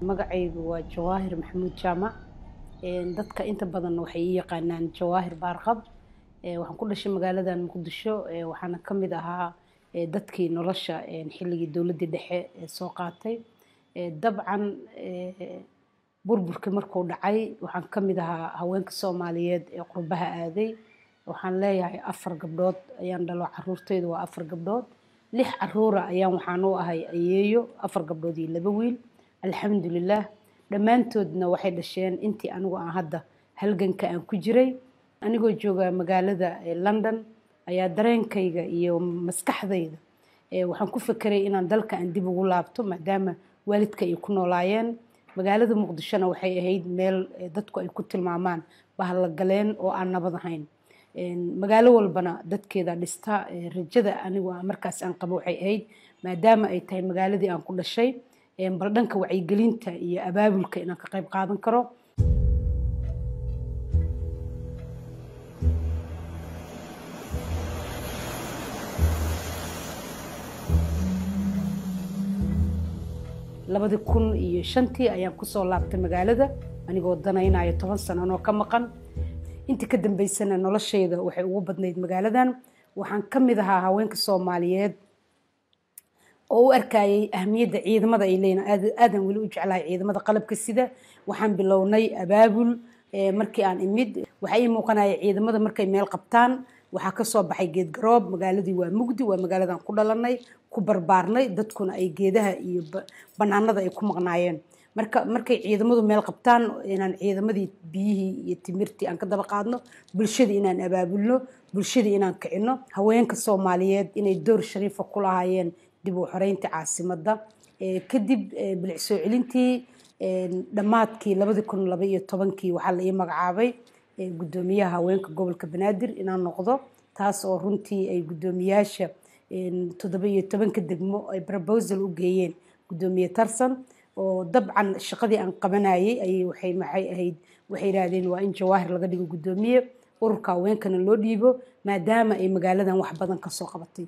magacaygu waa jawaahir maxamuud jaamac dadka inta badan waxay ii yaqaanaan jawaahir baarqab waxaan ku dhashay magaaladan muqdisho waxaana ka mid ahaa dadkii nolosha xilligii dowladdii dhexe soo qaatay dabcan burburkii markuu dhacay waxaan ka mid ahaa haweenka soomaaliyeed ee qurbaha aaday waxaan leeyahay afar gabdhood ayaan dhalo caruurtaydu waa afar gabdhood lix caruura ayaan waxaan u ahay ayeeyo afar gabdhood iyo laba wiil alxamdulilah dhammaantoodna waxay dhasheen intii anigu aan hadda halganka aan ku jiray anigoo jooga magaalada london ayaa dareenkayga iyo maskaxdayda waxaan ku fekeray inaan dalka aan dib ugu laabto maadaama waalidka ay ku noolaayeen magaalada muqdishona waxay ahayd meel dadku ay ku tilmaamaan bahalla galeen oo aan nabad ahayn magaalo walbana dadkeeda dhista rajada anigu markaas aan qabo waxay ahayd maadaama ay tahay magaaladii aan ku dhashay bal dhanka wacyigelinta iyo abaabulka inaan ka qayb qaadan karo labadii kun iyo shantii ayaan kusoo laabtay magaalada anigoo danaynayo toban sananoo ka maqan intii ka dambeysana noloshayda waxay ugu badnayd magaaladan waxaan ka mid ahaa haweenka soomaaliyeed oo u arkayay ahmiyadda ciidamada ay leeyihin aadan weli u jeclahay ciidamada qalabka sida waxaan bilownay abaabul markii aan imid waxaa ii muuqanaya ciidamada markay meel qabtaan waxaa kasoo baxay geed garoob magaaladii waa mugdi waa magaaladan ku dhalanay ku barbaarnay dadkuna ay geedaha iyo banaanada ay ku maqnaayeen marka markay ciidamadu meel qabtaan inaan ciidamadii biyihii iyo timirtii aan ka daba qaadno bulshadii inaan abaabulno bulshadii inaan kicino haweenka soomaaliyeed inay door shariifa ku lahaayeen dib u xoreynta caasimadda kadib bilic soo celintii dhammaadkii labadii kun laba iyo tobankii waxaa la ii magacaabay guddoomiyaha haweenka gobolka banaadir inaan noqdo taas oo runtii ay guddoomiyaasha toddoba iyo tobanka degmo ay proposal u geeyeen guddoomiye tarsan oo dabcan shaqadii aan qabanayay ayay waxay maxay ahayd waxay yidhaahdeen waa in jawaahir laga dhigo guddoomiye ururka haweenkana loo dhiibo maadaama ay magaaladan wax badan kasoo qabatay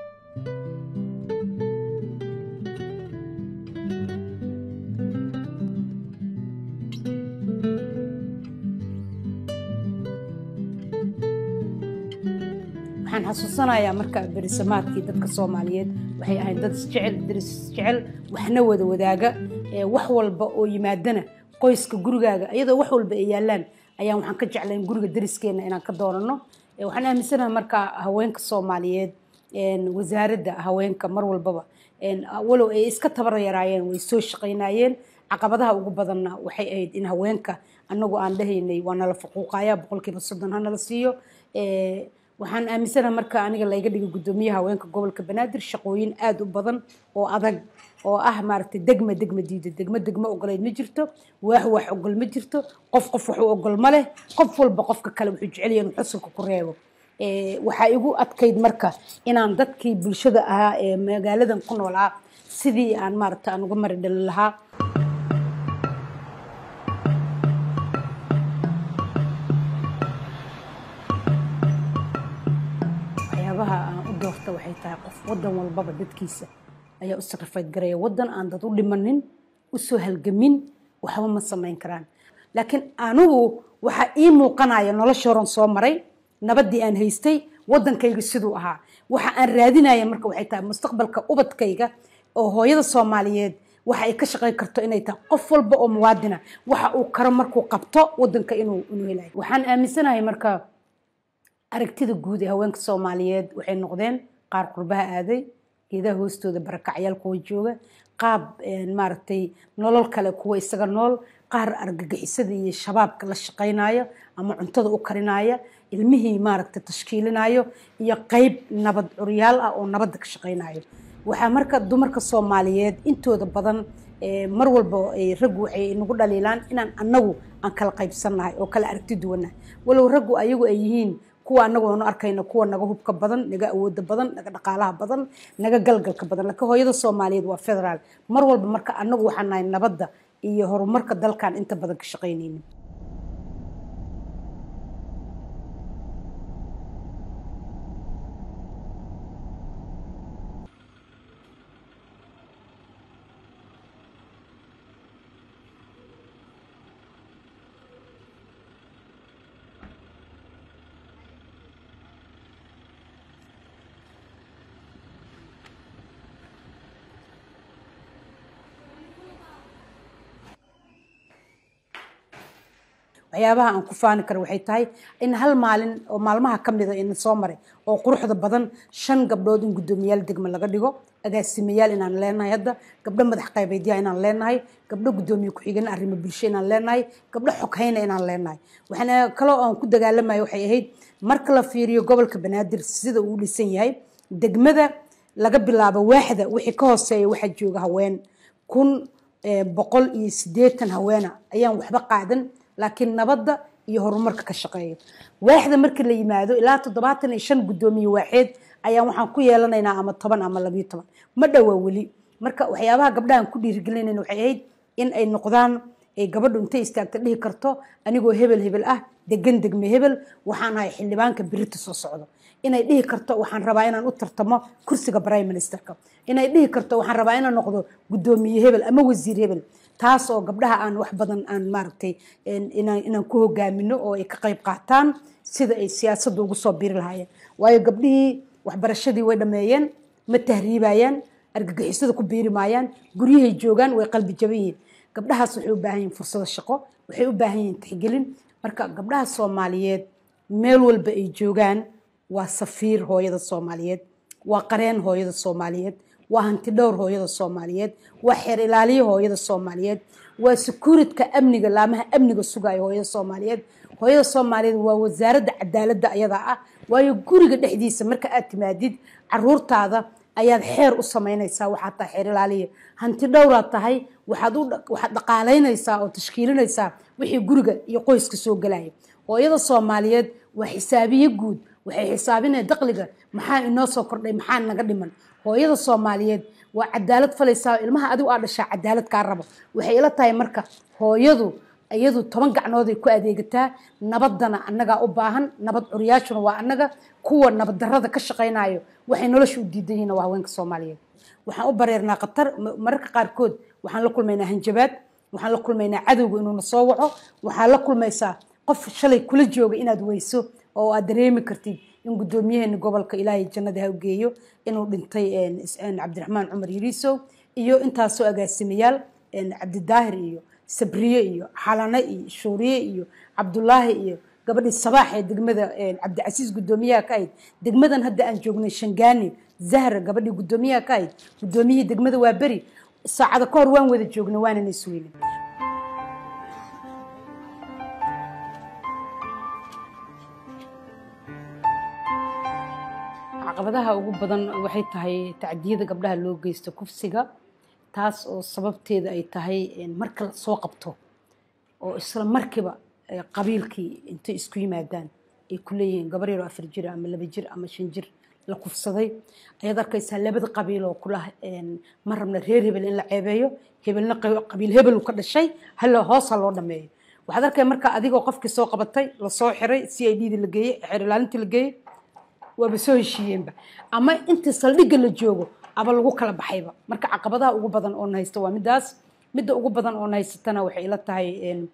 waxaan xasuusanayaa marka berisamaadkii dadka soomaaliyeed waxay ahayd dad isjecel daris isjecel waxna wada wadaaga wax walba oo yimaadana qoyska gurigaaga iyadoo wax walba ay yaalaan ayaan waxaan ka jeclayn guriga dariskeena inaan ka doonano waxaan aaminsanahay marka haweenka soomaaliyeed wasaaradda haweenka mar walbaba walow ay iska tabar yaraayeen way soo shaqaynayeen caqabadaha ugu badanna waxay ahayd in haweenka annagu aan dhahaynay waa nala faquuqaya boqolkiiba soddon hanala siiyo waxaan aaminsanaha marka aniga layga dhigo guddoomiyaha haweenka gobolka banaadir shaqooyin aada u badan oo adag oo ah maaragtay degma degma diida degmo degmo ogoleyd ma jirto waax wax ogol ma jirto qof qof waxu ogol ma leh qof walba qofka kale wuxuu jecel yahay inuu xusulka ku reebo waxaa igu adkayd marka inaan dadkii bulshada ahaa ee magaaladan ku noolaa sidii aan maaragta aan uga mari dhalin lahaa waxyaabaha aan u doorta waxay tahay qof wadan walbaba dadkiisa ayaa u sacrified garaya wadan aan dad u dhimanin usoo halgamin waxba ma samayn karaan laakiin anigu waxaa ii muuqanaya nolosha horan soo maray nabadii aan haystay wadankayga siduu ahaa waxa aan raadinaya marka waxay tahay mustaqbalka ubadkayga oo hooyada soomaaliyeed waxa ay ka shaqayn karto inay tahay qof walba oo muwaadina waxa uu karo markuu qabto wadanka inuu inuu helayo waxaan aaminsanahay marka aragtida guud ee haweenka soomaaliyeed waxay noqdeen qaar qurbaha aaday geedaha hoostooda barakacyaal kuwa jooga qaab maaragtay nolol kale kuwa isaga nool qaar argagixisada iyo shabaabka la shaqaynayo ama cuntada u karinaya ilmihii maaragtay tashkiilinayo iyo qeyb nabad curyaal ah oo nabadda ka shaqaynayo waxaa marka dumarka soomaaliyeed intooda badan mar walba raggu waxay nagu dhaliilaan inaan annagu aan kala qaybsannahay oo kala aragti duwannahay walow raggu ayagu ay yihiin kuwa anagu aanu arkayna kuwa naga hubka badan naga awooda badan naga dhaqaalaha badan naga galgalka badan laakiin hooyada soomaaliyeed waa federaal mar walba marka anagu waxaan nahay nabadda iyo horumarka dalkan inta badan ka shaqaynayna waxyaabaha aan ku faani karo waxay tahay in hal maalin oo maalmaha ka mida ina soo maray oo quruxda badan shan gabdhood in guddoomiyaal degme laga dhigo agaasimayaal inaan leenahay hadda gabdho madax qaybeedyaha inaan leenahay gabdho guddoomiye ku-xigeen arrimo bulsho inaan leenahay gabdho xoghayna inaan leenahay waxaana kaloo aan ku dagaalamayo waxay ahayd marka la fiiriyo gobolka banaadir sida uu dhisan yahay degmada laga bilaabo waaxda wixii ka hooseeya waxaa jooga haween kun boqol iyo siddeetan haweena ayaan waxba qaadan laakiin nabadda iyo horumarka ka shaqeeya waaxda markii la yimaado ilaa toddobaatan iyo shan guddoomiye waaxeed ayaan waxaan ku yeelanaynaa ama toban ama labiyo toban ma dhowaa weli marka waxyaabaha gabdhahan ku dhiirigelinayna waxay ahayd in ay noqdaan ay gabadhu intay istaagta dhihi karto anigoo hebel hebel ah degan degme hebel waxaan ahay xildhibaanka birita soo socdo inay dhihi karto waxaan rabaa inaan u tartamo kursiga prime ministerka inay dhihi karto waxaan rabaa inaan noqdo guddoomiye hebel ama wasiir hebel taas oo gabdhaha aan wax badan aan maaragtay inaan ku hogaamino oo ay ka qayb qaataan sida ay siyaasadda ugu soo biri lahaayeen waayo gabdhihii waxbarashadii way dhammeeyeen ma tahriibayaan argagixisada ku biiri maayaan guryahay joogaan way qalbi jaban yihiin gabdhahaas waxay u baahan yihin fursado shaqo waxay u baahan yihin tixgelin marka gabdhaha soomaaliyeed meel walba ay joogaan waa safiir hooyada soomaaliyeed waa qareen hooyada soomaaliyeed waa hanti dhowr hooyada soomaaliyeed waa xeer ilaaliyo hooyada soomaaliyeed waa secuuritka amniga laamaha amniga sugayo hooyada soomaaliyeed hooyada soomaaliyeed waa wasaaradda cadaaladda ayadaa ah waayo guriga dhexdiisa marka aad timaadid caruurtaada ayaad xeer u samaynaysaa waxaad tahay xeer ilaaliya hanti dhowraad tahay waxaad waxaad dhaqaalaynaysaa oo tashkiilinaysaa wixii guriga iyo qoyska soo gelaya hooyada soomaaliyeed waa xisaabiye guud waxay xisaabinaya daqliga maxaa inoo soo kordhay maxaa naga dhiman hooyada soomaaliyeed waa cadaalad falaysaa ilmaha adigu aa dhashaa cadaalad kaa rabo waxay ila tahay marka hooyadu iyadu toban gacnooday ku adeegataa nabaddana annagaa u baahan nabad curyaashuna waa annaga kuwa nabad darrada ka shaqaynayo waxay nolosha u diidan yihiin waa haweenka soomaaliyeed waxaan u bareernaa khatar mararka qaarkood waxaan la kulmaynaa hanjabaad waxaan la kulmaynaa cadowga inuuna soo waco waxaa la kulmaysaa qof shalay kula jooga inaad weyso oo aad dareemi kartid in guddoomiyaheena gobolka ilaahay jannada ha geeyo inuu dhintay cabdiraxmaan cumar yiriisow iyo intaasoo agaasimayaal cabdidaahir iyo sabriye iyo xalane iyo shuuriye iyo cabdulaahi iyo gabadhii sabaax ee degmada cabdicasiis guddoomiyaha ka ahayd degmadan hadda aan joognay shangaani zahra gabadhii guddoomiyaha ka ahayd guddoomiyihii degmada waa beri saacada ka hor waan wada joognay waanana isweynin caqabadaha ugu badan waxay tahay tacdiyada gabdhaha loo geysto kufsiga taas oo sababteeda ay tahay marka la soo qabto oo isla markiiba qabiilkii intay isku yimaadaan ay ku leeyihiin gabar yaroo afar jir ama laba jir ama shan jir la kufsaday ayaad arkaysaa labada qabiil oo kula ma rabna reer hebel in la ceebeeyo hebelna qabiil hebel ka dhashay hala hoos ha loo dhameeyo waxaad arkay marka adigoo qofkii soo qabatay lasoo xiray c i d da la geeyey xeer ilaalinta la geeyey waaba soo heshiiyeenba ama inta saldhigga la joogo aba lagu kala baxayba marka caqabadaha ugu badan oo haysta waa midaas midda ugu badan oo haysatana waxay ila tahay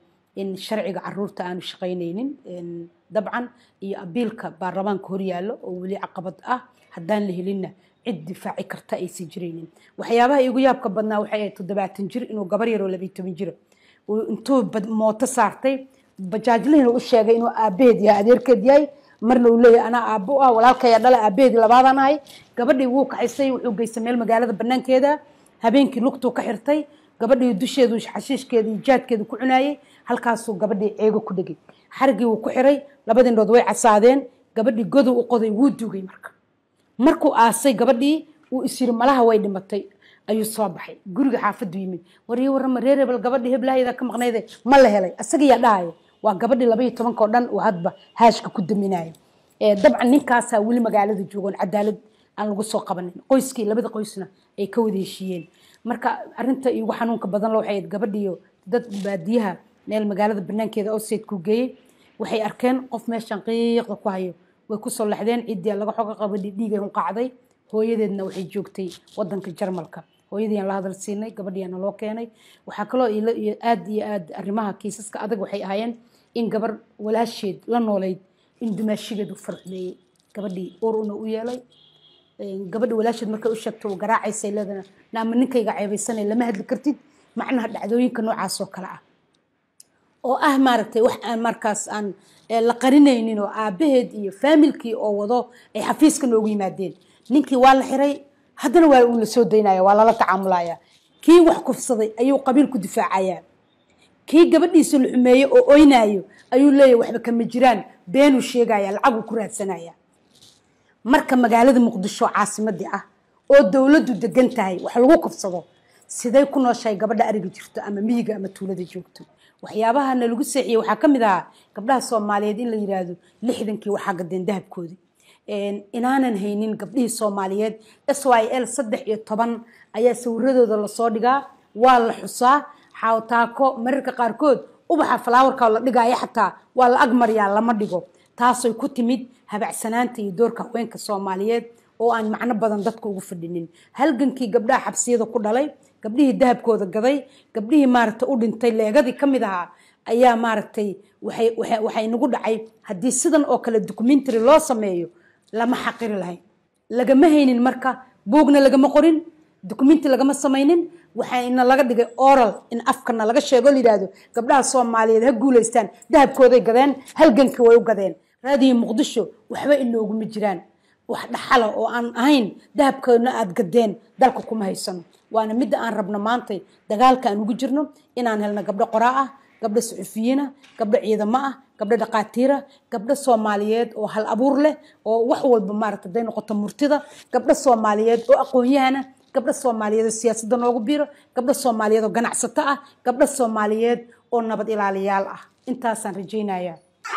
in sharciga caruurta aanu shaqaynaynin dabcan iyo abiilka baarlamaanka horyaallo oo weli caqabad ah haddaan la helinna cid difaaci karta aysan jiraynin waxyaabaha igu yaabka badnaa waxay ahayd toddobaatan jir inuu gabar yaroo labiyo toban jira intuu mooto saartay bajaajlihina u sheegay inuu aabaheed yahay adeerkeed yahay marna uu leeyahay anaa aabbo ah walaalkaya dhala aabaheedii labaadaan ahay gabadhii wuu kaxaysay wuxuu geystay meel magaalada banaankeeda habeenkii lugtuu ka xirtay gabadhii dusheedu xashiishkeeda iyo jaadkeedu ku cunaayey halkaasuu gabadhii ceego ku dhegay xarigii wuu ku xiray labadii indhood way casaadeen gabadhii godow u qoday wuu dugay marka markuu aasay gabadhii uu isyiri malaha way dhimatay ayuu soo baxay guriga xaafadu yimid warii warama reer hebel gabadhii heblahayda ka maqnayde ma la helay asagiyaa dhahaya waa gabadhii labaiyo tobanka oo dhan uu hadba haashka ku daminayo dabcan ninkaasaa weli magaalada joogoon cadaalad aan lagu soo qabanin qoyskii labada qoysna ay ka wada heshiiyeen marka arinta igu xanuunka badan lo waxay gabadhiyo dad baadiyaha meel magaalada banaankeeda ousaidku geeyey waxay arkeen qof meeshan qiiqda ku hayo way kusoo lexdeen ciddii laga xoga qabadhi dhiigay hunqacday hooyadeedna waxay joogtay wadanka jarmalka hooyadiiaan la hadal siinay gabadhiyaana loo keenay waxaa kaloo aad iyo aad arrimaha kiisaska adag waxay ahaayeen in gabar walaasheed la noolayd in dumaashigeedu farxumeeyey gabadhii ur una u yeelay gabadhi walaasheed markay u sheegto garaacaysay leedana naama ninkayga ceebaysanay lama hadli kartid macnaha dhacdooyinka noocaas oo kale ah oo ah maaragtay wax aan markaas aan la qarinaynin oo aabaheed iyo faamilkii oo wado ay xafiiska noogu yimaadeen ninkii waa la xiray haddana waa uu la soo daynaya waa lala tacaamulaya kii wax kufsaday ayuu qabiil ku difaacayaa kii gabadhiisa la xumeeye oo oynayo ayuu leeyahy waxba kama jiraan beenuu sheegaya lacaguu ku raadsanaya marka magaalada muqdisho caasimadii ah oo dowladdu degan tahay wax lagu kufsado siday ku nooshahay gabadha ariga jirto ama miyiga ama tuulada joogto waxyaabaha na lagu seexiyey waxaa ka mid ahaa gabdhaha soomaaliyeed in la yiraahdo lixdankii waxaa gadeen dahabkoodii inaanan haynin gabdhihii soomaaliyeed s y l saddex iyo toban ayaa sawiradooda lasoo dhigaa waa la xusaa xawtaako mararka qaarkood ubaxa falaawarka la dhigaayo xataa waa la agmaryaa lama dhigo taasay ku timid habacsanaanta iyo doorka haweenka soomaaliyeed oo aan macno badan dadka ugu fadhinin halgankii gabdhaha xabsiyada ku dhalay gabdhihii dahabkooda gaday gabdhihii maaragtay u dhintay leegadii ka mid ahaa ayaa maaragtay waxay nagu dhacay haddii sidan oo kale documentary loo sameeyo lama xaqiri lahayn lagama haynin marka buugna lagama qorin documentary lagama samaynin waxayna laga dhigay oral in afkana laga sheego layidhaahdo gabdhaha soomaaliyeed ha guulaystaan dahabkooday gadeen halgankii way u gadeen raadiyo muqdisho waxba inooguma jiraan wax dhaxala oo aan ahayn dahabkoodna aad gadeen dalka kuma haysano waana midda aan rabno maantay dagaalka aan ugu jirno inaan helno gabdho qoraa ah gabdho suxufiyiina gabdho ciidamo ah gabdho dhaqaatiira gabdho soomaaliyeed oo hal abuur leh oo wax walba maaragta haday noqoto murtida gabdho soomaaliyeed oo aqoon-yahana gabdho soomaaliyeed oo siyaasadda noogu biiro gabdho soomaaliyeed oo ganacsato ah gabdho soomaaliyeed oo nabad ilaaliyaal ah intaasaan rajaynaya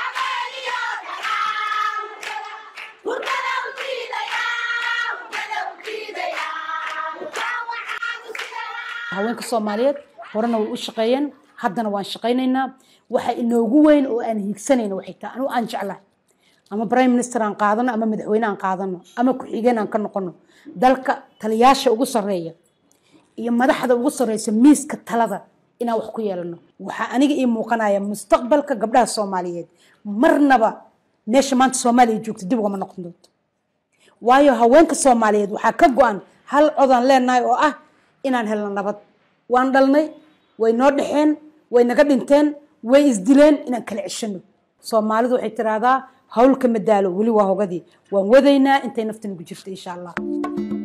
haweenka soomaaliyeed horena way u shaqeeyeen haddana waan shaqaynaynaa waxa inoogu weyn oo aan hiigsanayno waxay tahay anigu aan jeclahay ama prime minister aan qaadano ama madaxweyne aan qaadano ama ku-xigeen aan ka noqono dalka taliyaasha ugu sarreeya iyo madaxda ugu sarreysa miiska talada inaan wax ku yeelano waxaa aniga ii muuqanaya mustaqbalka gabdhaha soomaaliyeed marnaba meesha maanta soomaaliya joogto dib ugama noqon doonto waayo haweenka soomaaliyeed waxaa ka go-an hal codaan leenahay oo ah inaan helno nabad waan dhalnay way noo dhexeen way naga dhinteen way isdileen inaan kala ceshano soomaalidu waxay tiraahdaa hawlka madaalo weli waa hogadii waan wadaynaa intay nafta nagu jirto insha allah